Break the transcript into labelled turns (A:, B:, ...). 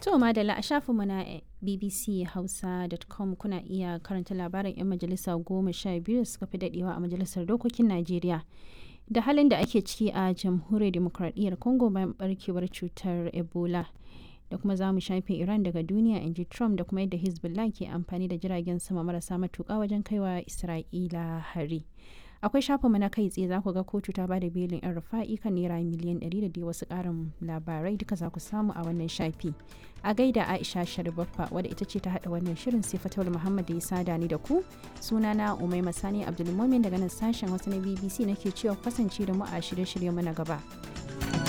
A: To madalla a shafinmu na bbchausa.com kuna iya karanta labarin 'yan majalisa goma sha biyu suka fi dadewa a majalisar dokokin Najeriya. Da halin da ake ciki a jamhuriyar demokradiyyar Congo bayan barkewar cutar Ebola. Da kuma za mu shafe Iran daga duniya in ji Trump da kuma yadda Hezbollah ke amfani da jiragen sama marasa matuƙa wajen kaiwa Isra'ila hari. akwai shafinmu na kai tsaye za ku ga kotu ta bada belin yan rufa'i kan naira miliyan 100 da dai wasu karin labarai duka za ku samu a wannan shafi a gaida aisha sharibaffa wadda ita ce ta hada wannan shirin sai fatawar muhammad da ya sada ni da ku sunana umai masani abdulmumin daga nan sashen wasu na bbc nake cewa kasance da mu a shirye-shirye mu na gaba.